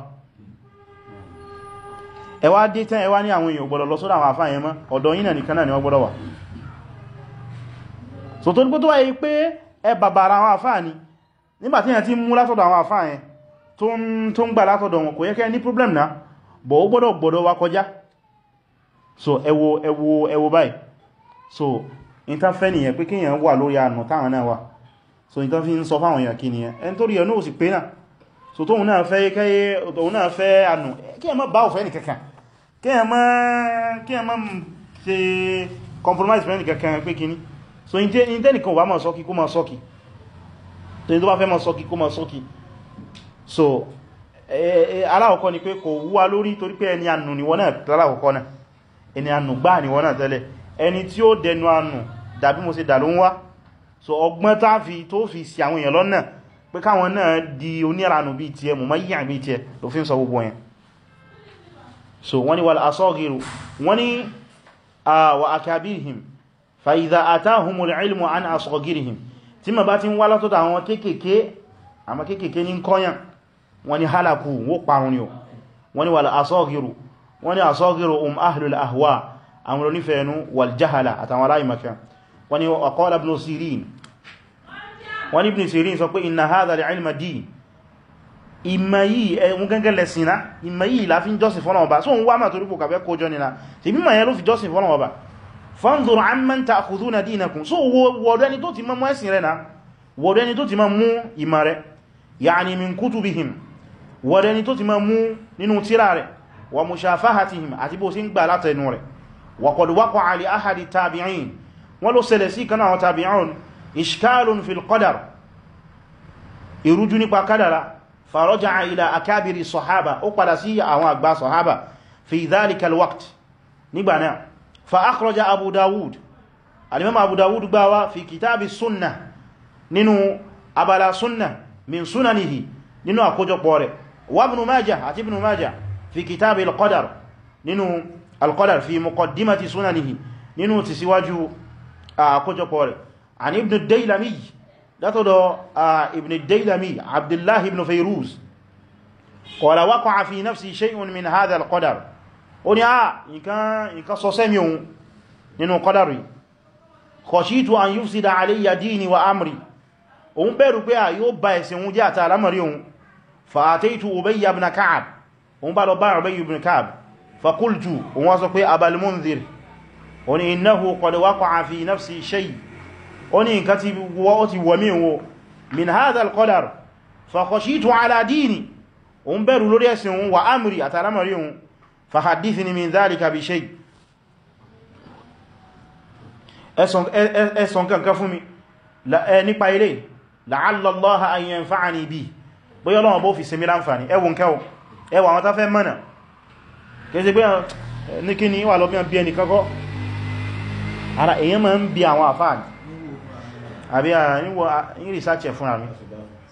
ẹwà dé tán ẹwà ní àwọn èèyàn gbọ́dọ̀ lọ sọ́dọ̀ àwọn àfáà yẹn mọ́ ọ̀dọ̀ yínà nìkan náà ni wọ́n gbọ́dọ̀ wà so tó dípò tó wáyé pé ẹ bàbàrà àwọn àfáà ni nígbàtí yẹn ti mú látọ̀dọ̀ àwọn àfáà yẹn tó ń gbà látọ̀dọ̀ wọn kò yẹ kẹ́ ní problem náà bọ̀ ó gbọ́dọ̀ gbọ́dọ̀ wá kọjá so ẹ wò ẹ wò ẹ wò báyìí so in ta fẹ́ nìyẹn pé kíyàn wà lórí ànà táwọn náà wà so in ta fi ń sọ fáwọn èèyàn kí nìyẹn ẹni tó rí ẹ̀ náà sì pé náà so tóun náà fẹ́ kẹ́yẹ tóun náà fẹ́ ànà kí ẹ má bá òfẹ́ nìkankan kí ẹ má kí ẹ má ṣe compromise fẹ́ nìkankan pé kíní so in tẹ́nìkan wà máa sọ́kí kó máa sọ́kí tó ní tó bá fẹ́ máa sọ́kí kó máa sọ́kí so aláwọ̀kọ́ ni pé kò wúwa lórí torí pé ẹni ànù ni wọ́n náà aláwọ̀kọ́ náà ẹni ànù gbá ni wọ́n náà tẹ́lẹ̀ ẹni tí ó dẹnu ànù dàbí mo ṣe dà ló ń wá so ọgbọ́n tá fi tó fi sí àwọn èèyàn lọ́nà pé káwọn náà di oníranù bí ti ẹ mọ̀ mọ́ yíyàn bí ti ẹ ló fi ń sọ gbogbo yẹn so wọ́n ni wal asaghiru wọ́n ni wa akabirihim fa idha atahumul ilmu an asghirihim tí ma bá ti ń wá látọ́ta àwọn kéèkéé àmà kéèkéé ní kọ́yàn wọ́n ni halaku wó parun ni o wọ́n ni wal asaghiru wọ́n ni asaghiru um ahlul ahwa àwọn onífẹ̀ẹ́nu wal jahala àtàwọn aláìmaka wọ́n ni qala ibn sirin wọ́n ni ibn sirin sọ pé inna hadha al-ilma din ìmọ̀ yìí ẹ̀wọ̀n gẹ́gẹ́ lẹ́sìnà ìmọ̀ yìí la fi ń jọ́sìn fọ́nà ọba so ń wá mà torí kò kàfẹ́ kójọ nìna tí mímọ̀ yẹn ló fi jọ́sìn fọ́nà ọba fanzur amman ta'khudhuna dinakum so wọ́dọ̀ ẹni tó ti mọ́ ẹ̀sìn rẹ̀ na wọ́dọ̀ ẹni tó ti mọ́ mú ìmọ̀ rẹ̀ ya'ni min kutubihim wọ́dọ̀ ẹni tó ti mọ́ mú nínú tírà rẹ̀ wa mushafahatihim àti bó sí ń gbà látẹnu rẹ̀ wa qad waqa'a li ahadi tabi'in wọ́n ló ṣẹlẹ̀ sí kan àwọn tabi'un ishkalun fil qadar ìrújú nípa kádàrá فرجع إلى أكابر الصحابة أقبل سي أو أكبر صحابة في ذلك الوقت نبنا فأخرج أبو داود الإمام أبو داود باوا في كتاب السنة ننو أبلا سنة من سننه ننو أكوجو قوري وابن ماجه أتي ابن ماجه في كتاب القدر ننو القدر في مقدمة سننه ننو تسواجه أكوجو قوري عن ابن الديلمي látọ̀dọ̀ ibn al-dailami abdullahi ibn fayruz qala waqa'a fi nafsi shay'un min hadha al-qadar ó ní a nǹkan sọ sẹ́mi ohun nínú qadari khashitu an yufsida alayya dini wa amri òun bẹ̀rù pé a yóò bá ẹ̀sìn ohun jẹ́ àti alamari ohun fa ataytu ubayy ibn ka'ab òun bá lọ bá ubayy ibn ka'ab fa qultu òun wá sọ pé abal munzir ó ní innahu qad waqa'a fi nafsi shay' ó ní nǹkan tí wọ́ ti wọ̀ mí wo min hadha al-qadar fa khashitu ala dini òun bẹ̀rù lórí ẹ̀sìn òun wa amri àtàlámàrí òun fa hadithni min dhalika bi shay ẹ̀sùn kankan fún mi nípa ilé la'alla Allaha an yanfa'ani bi bóyá Ọlọ́run bó fi sinmi láǹfàní ẹwùn kẹwọ ẹwà àwọn tafẹ́ mọ́nà kẹsẹ̀ pé ní kí ni wà lọ bí ẹni kankọ́ ara èyàn ma ń bí àwọn àfáàní àbí àyíwọ̀ ìrìsáàtì fún àmì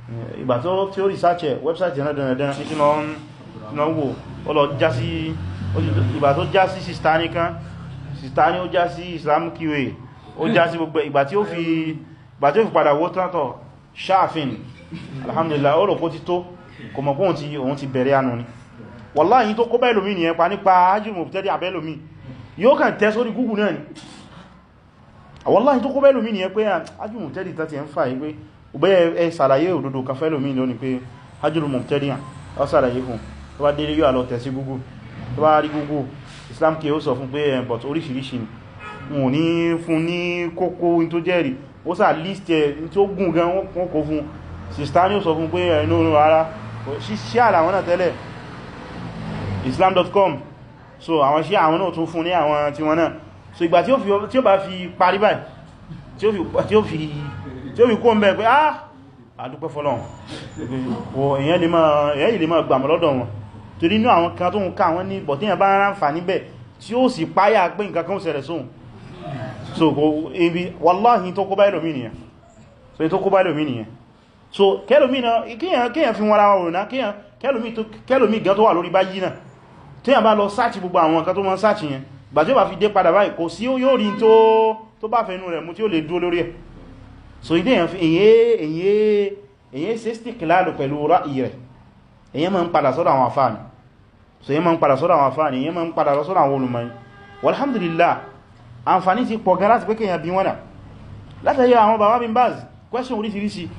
ìgbà tó tí ó research ẹ̀ website ẹ̀nà dandan ní sínú ọ̀nà wò ó lọ já sí ìgbà tó já sí sistani kan sistani ó já sí Islam QA ó já sí gbogbo ìgbà tí ó fi ìgbà tí ó fi padà wó tátọ̀ sáàfin alhamdulillah ó rò kó ti tó kò mọ̀ pọ́n tí òun ti bẹ̀rẹ̀ anú ni wallahi tó kó bẹ́ẹ̀lòmí ni ẹpa nípa ajínmò tẹ́lẹ̀ àbẹ́lòmí yóò kàn tẹ́ sórí Google náà ni wallahi tó kó bẹ́ẹ̀lòmí ni ẹ pé ajínmò tẹ́lẹ̀ tàti ẹ ń fà yí pé ọbẹ́ ẹ sàlàyé òdodo kan fẹ́lòmí lónìí pé ajínmò tẹ́lẹ̀ ọ sàlàyé fún tó bá délé yóò lọ tẹ̀ sí Google tó bá rí Google Islam kí ó sọ fún pé ẹ̀ but oríṣiríṣi ni wọn ní fún ní kókó tó jẹ́rìí ó sà list ẹ̀ tí ó gùn gan wọ́n kó fún sista ní ó sọ fún pé ẹ̀nà ara ṣíṣẹ́ àlàwọn náà tẹ́lẹ̀ islam.com so àwọn ṣí àwọn náà tún fún ní àwọn tí wọ́n náà so ìgbà tí ó bá fi parí báyìí tí ó fi kó ń bẹ́ pé ah àdúpẹ́ fọ́lọ́run èyàn lè máa gbàmọ̀ lọ́dọ̀ wọn torí inú àwọn kan tó ń ká àwọn ní bọ̀tíyàn bá rán fà níbẹ̀ tí ó sì páyà pé nǹkan kan ṣẹlẹ̀ sóhun so kò ibi wallahi tó kó bá ẹlòmí nìyàn so tó kó bá ẹlòmí nìyàn so kẹlòmí náà kíyàn fi wọ́n ra wọn náà kẹlòmí gan tó wà lórí báyìí náà tí yàn bá lọ sáàtì gbogbo àwọn nǹkan tó mọ́ sáàtì yẹn gbà tí ó bá fi dé padà báyìí kò sí yóò rí tó bá fẹ́nu rẹ̀ mú tí ó lè dúó lórí ẹ̀ so ìdí èyàn fi èyàn ṣe stick láàrù pẹ̀lú ráì rẹ̀ èyàn máa ń padà sọ́dọ̀ àwọn afáàni so èyàn máa ń padà sọ́dọ̀ àwọn afáàni èyàn máa ń padà sọ́dọ̀ àwọn olùmọ̀yìn walhamdulillah àǹfàní ti pọ̀ gan láti pé kéèyàn bí wọ́n náà látàrí àwọn bàbá bin baz question oríṣiríṣi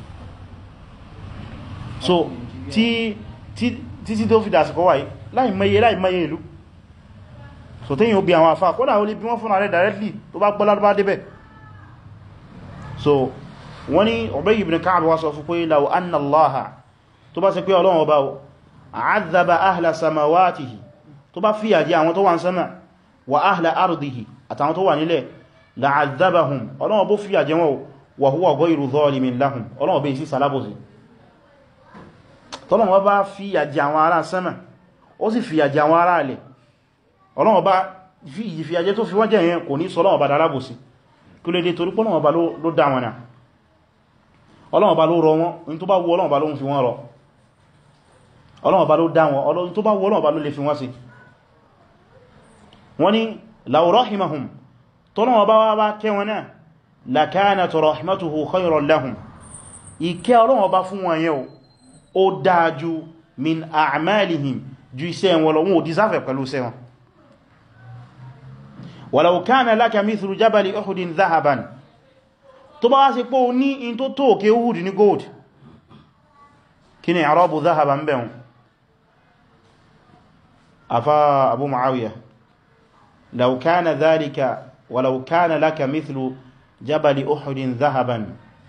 so tí tí tó fi dàsìkò wáyé láì mẹ́yẹ láì mẹ́yẹ ìlú so tí yíò bí àwọn àfá kódà ó lè bí wọ́n fún ààrẹ directly tó bá gbọ́lá bá débẹ̀ so wọ́n ní Ubay ibn Ka'b wá sọ fún pé law anna Allaha tó bá ṣe pé Ọlọ́run ọba àádàbà ahla samawatihi tó bá fìyà jẹ àwọn tó wà ń sánmà wa ahla ardihi àtàwọn tó wà nílẹ̀ la'adhabahum Ọlọ́run bó fìyà jẹ wọn wa huwa ghayru dhalimin lahum Ọlọ́run bẹ́ sí salábòsí tọ́lọ́run bá fìyà jẹ àwọn ará sánmà ó sì fìyà jẹ àwọn ará alẹ̀ Ọlọ́run bá fìyà jẹ tó fi wọ́n jẹ yẹn kò ní sọ Ọlọ́run bá darábòsí kí ló dé torí pé Ọlọ́run bá ló dá wọn náà Ọlọ́run bá ló rọ wọn in tó bá wù Ọlọ́run bá ló ń fi wọ́n rọ Ọlọ́run bá ló dá wọn Ọlọ́run tó bá wù Ọlọ́run bá ló lè fi wọ́n sí wọ́n ni law rahimahum tọ́lọ́wọ́ bá wá bá kẹ́ wọn náà lakanat rahmatuhu khayran lahum ìkẹ́ Ọlọ́run bá fún wọn yẹn ó dájú min a'malihim ju iṣẹ́ wọn lọ wọn ò dísáfẹ̀ pẹ̀lú iṣẹ́ wọn walau kana laka mithlu jabali uhudin dhahaban tó bá wá sí pé o ní in tó tó òkè Uhud ní gold kí ni àrọ́bù dhahaban bẹ̀rún afá Abu Muawiya لو كان ذلك ولو كان لك مثل جبل أحد ذهبا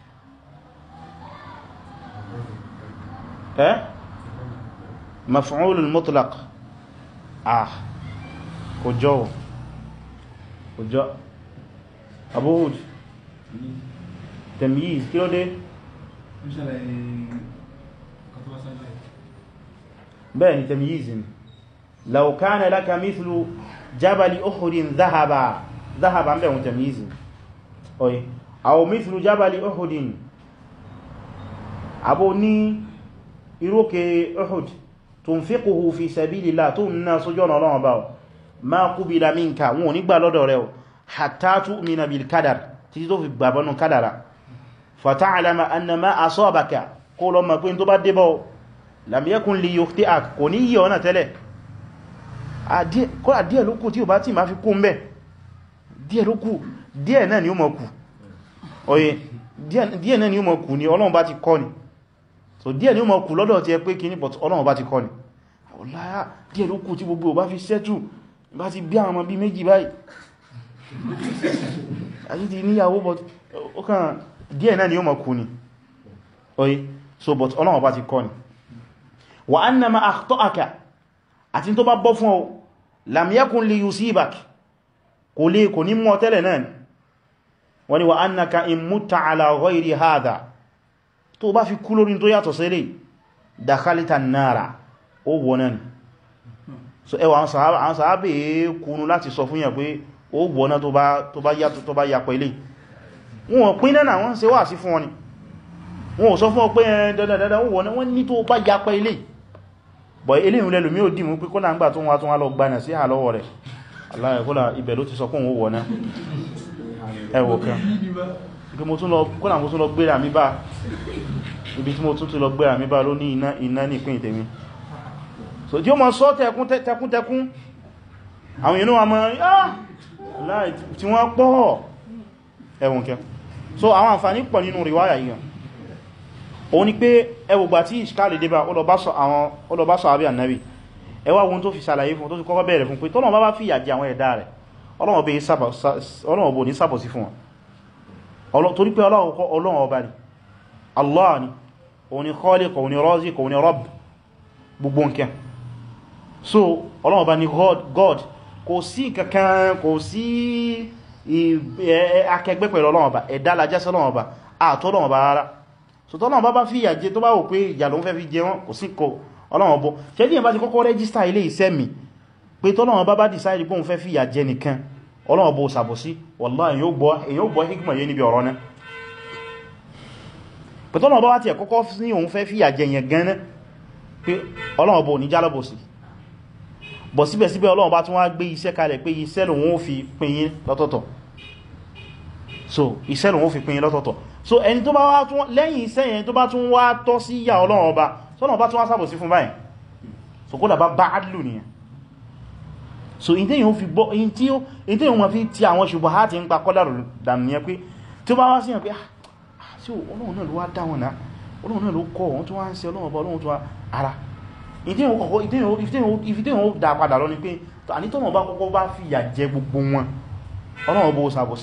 اه مفعول المطلق اه كجو كجو أبو هود تمييز كيلو دي بẹ́ẹ̀ni تمييز لو كان لك مثل jabali uhudin zahaba zahaba ń bẹ̀ wọn tamizi oye aw mithlu jabali uhudin abo ní irókè uhud tunfiquhu fi sabilillah tó nná sójú ọ̀nà ọlọ́wọ́ bá ma qubila minka wọn ò ní gbà lọ́dọ̀ rẹ̀ hatta tu'mina bil kadar títí tó fi gbàbọnù kadara fata'lama anna ma asabaka kó lọ mọ̀ pé tó bá débọ̀ lam yakun li yukhti'ak kò ní yí ọ̀nà tẹ́lẹ̀ kọ́lá díẹ̀ ló kù tí ò bá tí ma fi kó mẹ́ díẹ̀ ló kù díẹ̀ náà ni ó mọ̀ kù oye díẹ̀ náà ni ó mọ̀ kù ni Ọlọ́run bá ti kọ́ ni so díẹ̀ ni ó mọ̀ kù lọ́dọ̀ tí ẹ pé kí ní but Ọlọ́run bá ti kọ́ ni ọláyá díẹ̀ ló kù tí gbogbo bá fi sẹ́tù bá ti bí àwọn ọmọ bí méjì báyìí àti ti níyàwó but ó kàn díẹ̀ náà ni ó mọ̀ kù ni oye so but Ọlọ́run bá ti kọ́ ni wa anna ma akhta'aka àti tó bá bọ́ fún ọ lam yakun li yusibak kò lè kò ní mọ́ tẹ́lẹ̀ náà wani wa annaka in mutta ala ghayri hadha tó bá fi kú lórí tó yàtọ̀ sílẹ̀ dakhalta an-nara ó wọ́nà ni so ẹwà àwọn sàábẹ̀ kúnnú láti sọ fún yà pé ó wọ́nà tó bá yàtọ̀ tó bá yàpọ̀ ilé wọn pín náà wọ́n ṣe wà sí fún wọn ni wọn ò sọ fún ọ pé ẹn dandandandan wọ́n wọ́n ní tó bá yapa ilé bọ̀ ilé ìrìnlẹ̀ lómi ò dìmú pé kó náà ń gbà tó wá tó wá lọ gbanà sí àlọ́wọ̀ rẹ̀ aláyẹ̀kọ́lá ibẹ̀ ló ti sọ fún òun wọ̀ náà ẹwọ̀ kan ibi mo tún lọ kọ́nà mo tún lọ gbéra mi bá ibi tí mo tún tún lọ gbéra mi bá ló ní iná iná ní ìpín ìtẹ̀mí so tí ó mọ̀ sọ tẹkún tẹkún tẹkún àwọn èèyàn wà mọ́ láì tí wọ́n pọ̀ ẹwọ̀n kẹ so àwọn àǹfààní pọ̀ nínú riwaya yìí òun ni pé ẹwùgbà tí ìṣkáàlì débà ó lọ bá sọ àbí ànábì ẹwà ohun tó fi ṣàlàyé fún tó ti kọ́kọ́ bẹ̀rẹ̀ fún pé tọ́nà bá bá fìyà jẹ àwọn ẹ̀dá rẹ̀ Ọlọ́run bò ní sàbòsí fún wọn torí pé Ọlọ́run ọba ni Allah ni òun ni Khaliq òun ni Raziq òun ni Rabb gbogbo nkẹ so Ọlọ́run ọba ni God kò sí kankan kò sí akẹgbẹ́ pẹ̀lú Ọlọ́run ọba ẹ̀dá lajẹ́sẹ́ Ọlọ́run ọba àtọ́ Ọlọ́run ọba rárá so tọ́lọ́run bá bá fìyà jẹ tó bá wò pé ìyà ló ń fẹ́ fi jẹ wọn kò sí kò Ọlọ́run ọbọ̀ ṣe díẹ̀ bá ti kọ́kọ́ rẹ́gísítà ilé iṣẹ́ mi pé tọ́lọ́run bá bá dìsáìdì pé òun fẹ́ fìyà jẹ nìkan Ọlọ́run bó sàbòsí wallahi èyàn ó gbọ́ hikmọ̀ yé níbi ọ̀rọ̀ náà pé tọ́lọ́run bá wá ti ẹ̀ kọ́kọ́ ní òun fẹ́ fìyà jẹ yẹn gan pé Ọlọ́run bó ní jálọ́bòsí bọ̀ síbẹ̀síbẹ̀ Ọlọ́run bá tún wá gbé iṣẹ́ kalẹ̀ pé iṣẹ́ lòun ó fi pín yín lọ́tọ̀ọ̀tọ̀ so iṣẹ́ lòun ó fi pín yín lọ́tọ̀ọ̀tọ̀ so ẹni tó bá wá tún lẹ́yìn iṣẹ́ yẹn tó bá tún wá tọ́ sí ìyà Ọlọ́run ọba sọ́nà bá tún wá sàbòsí fún báyìí so kó dàbá bá adlù nìyàn so in tí yíò fi bọ́ in tí yíò ma fi ti àwọn ṣùgbọ́n ha ti ń pa kọ́dàrù dànìyàn pé tí ó bá wá sí yàn pé sí Ọlọ́run náà ló wá dá wọn náà Ọlọ́run náà ló kọ́ wọn tó wá ń ṣe Ọlọ́run ọba Ọlọ́run tó wá ara ìfí tí yíò dá padà lọ ni pé ànítọ́nà bá kọ́kọ́ bá fi ìyà jẹ gbogbo wọn Ọlọ́run bó sàbòsí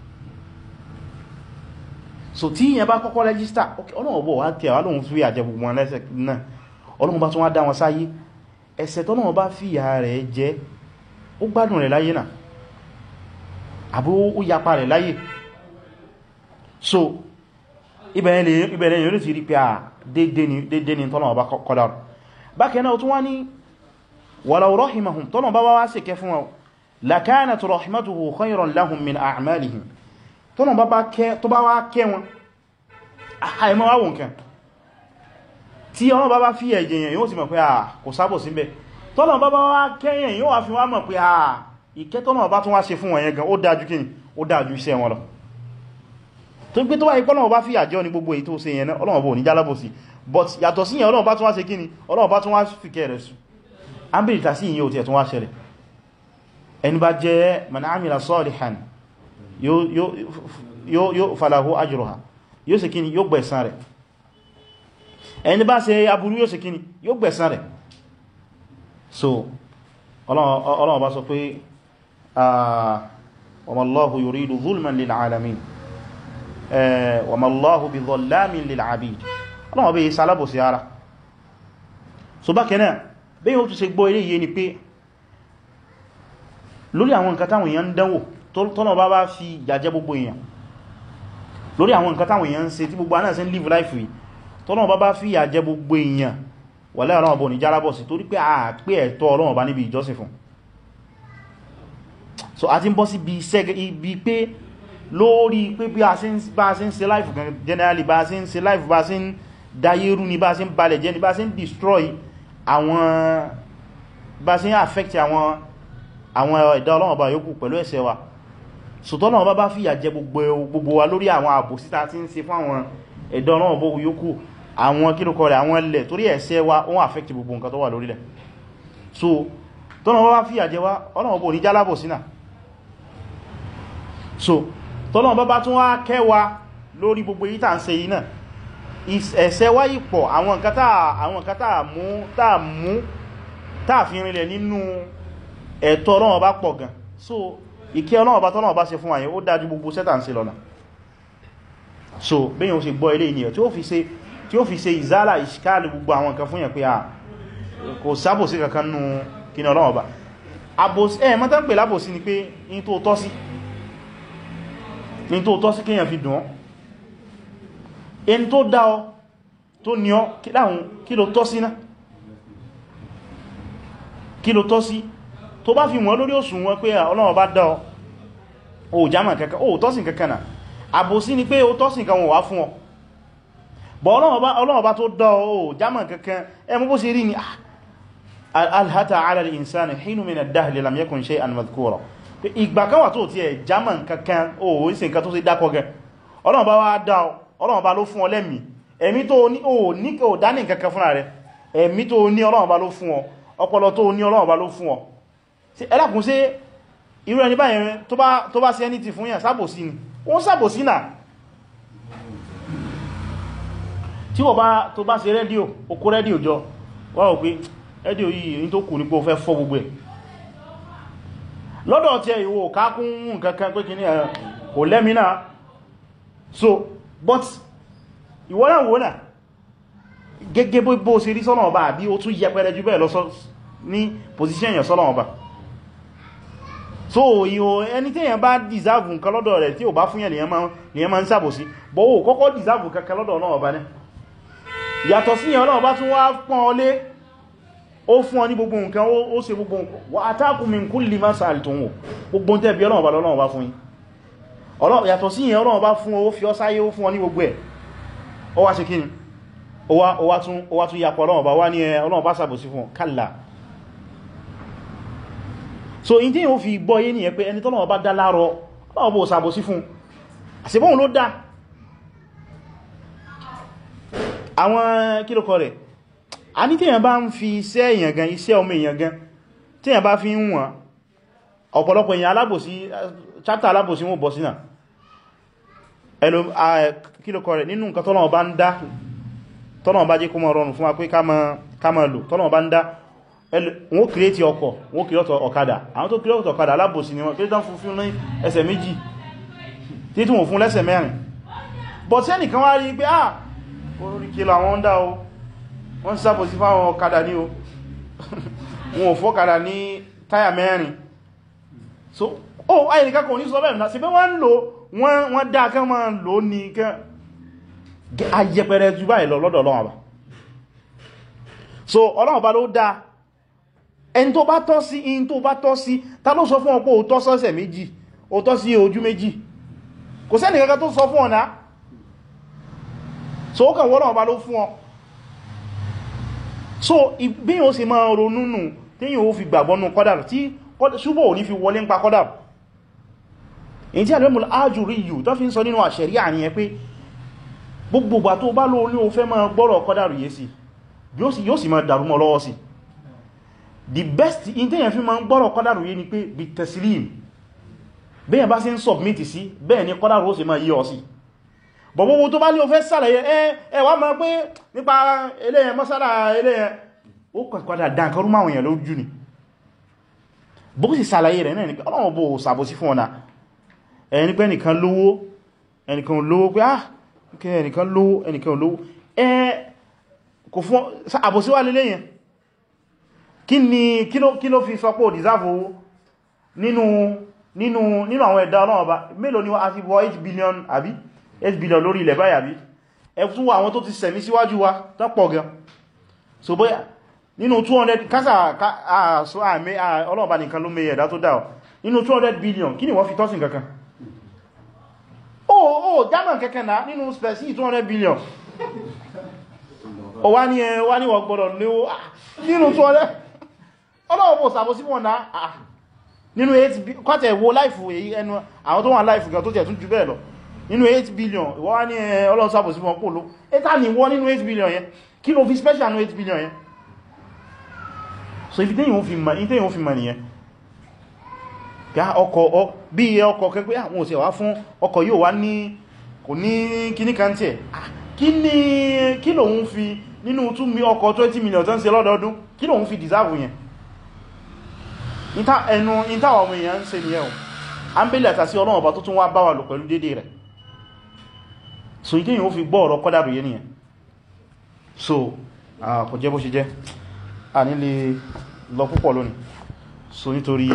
so tí yẹn bá kọ́kọ́ rẹ́gísítà Ọlọ́run bó wá tẹ̀ wá lóhun fi ìyà jẹ gbogbo wọn lẹ́sẹ̀ náà Ọlọ́run bá tún wá dá wọn sáyé ẹ̀ṣẹ̀ tọ́nà bá fi ìyà rẹ̀ jẹ ó gbádùn rẹ̀ láyé náà àbí ó yapa rẹ̀ láyé so ibẹ̀rẹ̀ yóò ti rí pé à dédé ni tọ́nà ọba kọ́dá bákẹ́ náà tún wá ní walau rahimahum tọ́nà bá wá sí kẹ fún wọn lakanat rahmatuhu khayran lahum min a'malihim tọ́nà bá wá kẹ́ wọn àìmọ́ wá wọn kẹ́ tí ọlọ́ bá bá fi ẹ̀jẹ̀ yẹn yóò sì mọ̀ pé à kò sábò síbẹ̀ tọ́nà bá bá wá kẹ́yìn yóò wá fi wá mọ̀ pé à ìkẹ́ tọ́nà bá tún wá ṣe fún wọn yẹn gan ó dájú kíni ó dájú iṣẹ́ wọn lọ tó gbé tó wáyé pọ́nà bá fi àjọ ní gbogbo èyí tó ṣe yẹn náà Ọlọ́run bó ní jálábòsí but yàtọ̀ sí yẹn Ọlọ́run bá tún wá ṣe kíni Ọlọ́run bá tún wá fi kẹrẹ sù ámbìrìta sí ìyẹn ò tí ẹ̀ tún wá ṣẹlẹ̀ ẹni bá jẹ́ man amila salihan yóò falahu ajruha yóò ṣe kíni yóò gbẹ̀san rẹ̀ ẹni bá ṣe aburú yóò ṣe kíni yóò gbẹ̀san rẹ̀ so Ọlọ́run bá sọ pé wa ma Allahu yuridu zulman lil alamin wa ma Allahu bi dhallamin lil abid Ọlọ́run bí sálábò sí ara so bákanáà bí yíò tó ṣe gbọ́ ilé yé ni pé lórí àwọn nǹkan táwọn èèyàn ń dánwò tọ́nà bá bá fi jàjẹ́ gbogbo èèyàn lórí àwọn nǹkan táwọn èèyàn ń ṣe tí gbogbo anáà sí ń live life yìí tọ́nà bá bá fi jàjẹ́ gbogbo èèyàn wà lẹ́ ọlọ́wọ́ bọ̀ ní járábọ̀ sí torí pé a pé ẹ̀tọ́ ọlọ́wọ́ bá níbi ìjọsìn fún so a ti ń bọ́ sí ibi pé lórí pé bí a ṣe ń ṣe life generally bá ṣe ń ṣe life bá ṣe ń dayérú ni bá ṣe ń balẹ̀ jẹ́ ni bá ṣe ń destroy àwọn bá ṣe ń affect àwọn àwọn ẹ̀dá ọlọ́wọ́ bá yókù pẹ̀lú ẹ̀ṣẹ̀ wa so tọ́lọ́wọ́ bá bá fìyà jẹ gbogbo wa lórí àwọn àbòsíta tí ń ṣe fún àwọn ẹ̀dá ọlọ́wọ́ bó yókù àwọn kílùkọ rẹ̀ àwọn ilẹ̀ torí ẹ̀ṣẹ̀ wa wọ́n affect gbogbo nǹkan tó wà lórílẹ̀ so tọ́nà wọ́n bá fi àjẹ́ wá ọlọ́wọ́ bó ní jálábò sínà so tọ́nà bá bá tún wá kẹwa lórí gbogbo yí tàà ń ṣe yìí náà ẹ̀ṣẹ̀ wá yìí pọ̀ àwọn nǹkan tàà mú tàà mú tàà fi rinlẹ̀ nínú ẹ̀tọ́ ọlọ́wọ́ bá pọ̀ gan so ìkẹ́ ọlọ́wọ́ bá tọ́nà bá ṣe fún àyẹ̀ ó dájú gbogbo sẹ́tà ń ṣe lọ́nà so bẹ́yàn ó ṣe gbọ́ ilé ènìyàn tí ó fi ṣe tí ó fi ṣe ìzálà ìṣkáàlì gbogbo àwọn nǹkan fún yẹn pé à kò sábòsí kankan nú kíní Ọlọ́run Ọba ẹ̀ mọ́ta ń pè lábòsí ni pé in tó tọ́ sí in tó tọ́ sí kíyàn fi dùn ọ́ in tó dá ọ tó ní ọ kí ló tọ́ sí náà kí ló tọ́ sí tó bá fi wọ́n lórí òsùn wọn pé Ọlọ́run Ọba dá ọ ò jámà kankan ó tọ́sìn kankan náà àbòsí ni pé ó tọ́sìn kan wọ́n wá fún ọ bọ̀ Ọlọ́run bá tó dá ọ jámà kankan ẹmú bó ṣe rí ni alhata ala al-insani hinu min ad-dahri lam yakun shay'an madhkura ìgbà kan wà tó ti ẹ̀ jámà kankan o ìsìn kan tó sì dákọ gẹ Ọlọ́run bá wá dá ọ Ọlọ́run bá ló fún ọ lẹ́mìí ẹ̀mí tó ní o ní kò dání kankan fúnra rẹ̀ ẹ̀mí tó ní Ọlọ́run bá ló fún ọ ọpọlọ tó ní Ọlọ́run bá ló fún ọ ẹlákùn sí irú ẹni báyẹn tó bá sí ẹni ti fún yàn sábòsí ni wọ́n sábòsí náà tí wọ́n bá tó bá ṣe rédíò okó rédíò jọ wọ́n rò pé rédíò yìí ní tó kù ní pé ó fẹ́ fọ́ gbogbo ẹ̀ lọ́dọ̀ tí ẹ ìwò kákún nǹkankan pé kí ní ẹ̀ kò lẹ́mìnà so but ìwọ́n náà wọ́n náà gẹ́gẹ́ bó ṣe rí sọ́nà ọba àbí ó tún yẹpẹrẹ jù bẹ́ẹ̀ lọ ní position yẹn sọ́nà ọba so ìhò ẹni tí èyàn bá deserve nǹkan lọ́dọ̀ rẹ̀ tí ò bá fún yẹn lèyàn máa ń sàbòsí bọ́wọ́ kọ́kọ́ deserve kankan lọ́dọ̀ náà ọba ní yàtọ̀ sí yẹn náà bá tún wá pọ́n ọlé ó fún ọ ní gbogbo nǹkan ó ṣe gbogbo nǹkan wa atakum min kulli ma sa'altum gbogbo tẹ́ bí ọlọ́run bá lọ́run bá fún yín yàtọ̀ sí yẹn ọlọ́run bá fún ọ fi ọ sáyé ó fún ọ ní gbogbo ẹ̀ ó wá ṣe kíni ó wá tún yapọ̀ ọlọ́run bá wá ní ọlọ́run bá sàbòsí fún ọ kálà so in tí yíò fi gbọ́ yé ní ẹ pé ẹni tọ́lọ́wọ́ bá dá láàrọ ọlọ́wọ́ bó sàbòsí fún àṣìbọ́n ló dá àwọn kílòkọ rẹ̀ a ní tí yàn bá ń fi iṣẹ́ èyàn gan iṣẹ́ ọmọ èyàn gan tí yàn bá fi ń wọ́n ọ̀pọ̀lọpọ̀ èyàn alábòsí chapter alábòsí wọ́n bọ̀ sínà ẹlò kílòkọ rẹ̀ nínú nǹkan tọ́lọ́wọ́ bá ń dá tọ́lọ́wọ́ bá jẹ́ kó mọ́ rọrùn fún wa pé ká máa lò tọ́lọ́wọ́ bá ń dá wọ́n kìrìtì ọkọ̀ wọ́n kìrìtì ọ̀kadà àwọn tó kìrìtì ọ̀kadà alábòsí ni wọ́n kìrìtì fún fún ní ẹsẹ̀ méjì tí tí wọ́n fún lẹ́sẹ̀ mẹ́rin but sẹ́nìkan wá rí pé ah orí kí lọ àwọn ń dá o wọ́n sábòsí fáwọn ọ̀kadà ní o wọn ò fọ́kadà ní táyà mẹ́rin so oh ayẹnìkan kò ní sọ bẹ́ẹ̀ náà sí pé wọ́n lò wọ́n dá kán máa lò ní kán ayẹpẹrẹ jù báyìí lọ lọ́dọ̀ Ọlọ́run so Ọlọ́run bá ló dá ẹni tó bá tọ́ sí in tó bá tọ́ sí ta ló sọ fún ọ pé ó tọ́ sọ́sẹ̀ méjì ó tọ́ sí ojú méjì kò sẹ́ni kankan tó sọ fún ọ̀nà so ó kàn wọ́n ọba ló fún ọ so bí yíò sì máa ronú nù tí yíò fi gbàgbọ́nù kọ́dàrù tí ṣúbọ̀ ò ní fi wọlé ń pa kọ́dàrù èyí tí àlẹ́mùl ájúrí yìí tó fi ń sọ nínú àṣẹ̀rí àníyàn pé gbogbogbà tó bá lóò ní o fẹ́ máa gbọ́rọ̀ kọ́dàrù yé sí yóò sì máa dàrú mọ́ lọ́wọ́ sí the best in tẹ́yàn fi ma ń gbọ́rọ̀ kọ́dàrù yé ni pé bí tẹ̀sílìm bẹ́yàn bá sí ń submit sí bẹ́ẹ̀ ni kọ́dàrù ó sì máa yí ọ sí bọ̀bọ̀bọ̀ tó bá ní o fẹ́ sàlàyé ẹ wá máa pé nípa eléyẹn mọ́sálà eléyẹn ó kọ̀kọ́dà dáǹkarú máa wọ̀nyàn lójú ni bó sì sàlàyé rẹ̀ náà ni pé ọlọ́run bó sàbòsí fún ọ̀nà ẹni pé ẹnìkan lówó ẹnìkan lówó pé ah ẹnìkan lówó ẹnìkan lówó ẹ kò fún àbòsí wà lélẹ́yìn kí ni kí ló fi sọ pé ò dìsáàfò owó nínú nínú nínú àwọn ẹ̀dá ọlọ́run ọba mélòó ni a ti wọ 8 billion àbí 8 billion lórí ilẹ̀ báyìí àbí ẹfún àwọn tó ti sẹ̀mí síwájú wa tó pọ̀ gan so bóyá nínú 200 kásà ọlọ́run ọba nìkan ló mẹ́ ẹ̀dá tó dá nínú 200 billion kí ni wọ́n fi tọ́sìn kankan oh oh german kẹ́kẹ́ náà nínú spẹ̀sí 200 billion o wá ní ẹ wá ní wọ́n gbọ́dọ̀ léwó nínú 200 ọlọ́wọ́ bó sàbọ̀ sí wọn náà nínú 8 kọ́tẹ̀ wo láìfù èyí ẹnu àwọn tó wà láìfù gan tó tẹ̀ tún jù bẹ́ẹ̀ lọ nínú 8 billion wọ́n ní ọlọ́wọ́ sàbọ̀ sí wọn pòlò ẹta ni wọ́n nínú 8 billion yẹn kí ló fi special nínú 8 billion yẹn so ibi tẹ́yìn ó fi mọ̀ nìyẹn ọkọ̀ bí ọkọ̀ kẹgbẹ́ àwọn òsẹ̀ wá fún ọkọ̀ yóò wá ní kò ní kíní kan tí ẹ̀ kí ní kí lòun fi nínú tún mi ọkọ̀ 20 million tán ṣe lọ́dọọdún kí lòun fi deserve yẹn ẹnu ìtàwà ọmọ èèyàn ń ṣe ní ẹ̀hùn a ń bèèrè àtàsí ọlọ́run ọba tó tún wá bá wà lò pẹ̀lú dédé rẹ̀ so ìdí yìí ó fi gbọ́ ọ̀rọ̀ kọ́dàrù yẹn nìyẹn so kò jẹ́ bó ṣe jẹ́ a nílé lọ púpọ̀ lónìí so nítorí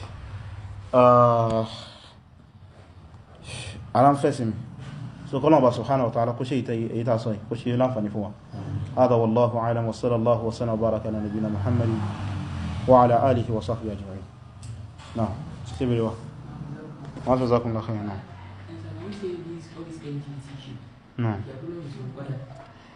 ara ń fẹ́sí mi so kọ́lọ̀ bá subhanahu wa ta'ala kó ṣe ìta sọ kó ṣe láǹfàní fún wa hada wallahu a'lam wa sallallahu wa sallam wa baraka ala nabina muhammadin wa ala alihi wa sahbihi ajma'in na'am sibiri wa wa jazakumullahu khairan na'am na'am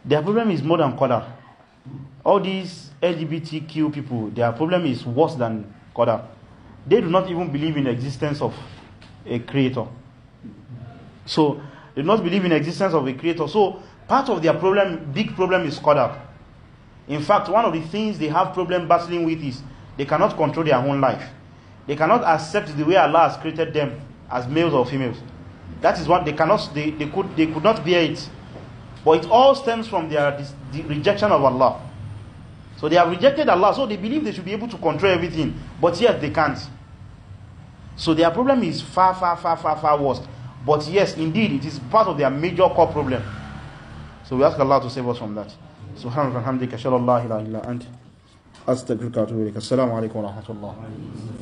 their problem is more than qadar all these LGBTQ people their problem is worse than qadar they do not even believe in the existence of a creator so they do not believe in the existence of a creator so part of their problem big problem is qadar in fact one of the things they have problem battling with is they cannot control their own life they cannot accept the way Allah has created them as males or females that is what they cannot they, they could they could not bear it but it all stems from their dis, the rejection of Allah so they have rejected Allah so they believe they should be able to control everything but yet they can't so their problem is far far far far far worse but yes indeed it is part of their major core problem so we ask Allah to save us from that سبحانك وبحمدك اشهد ان لا اله الا انت استغفرك واتوب اليك السلام عليكم ورحمه الله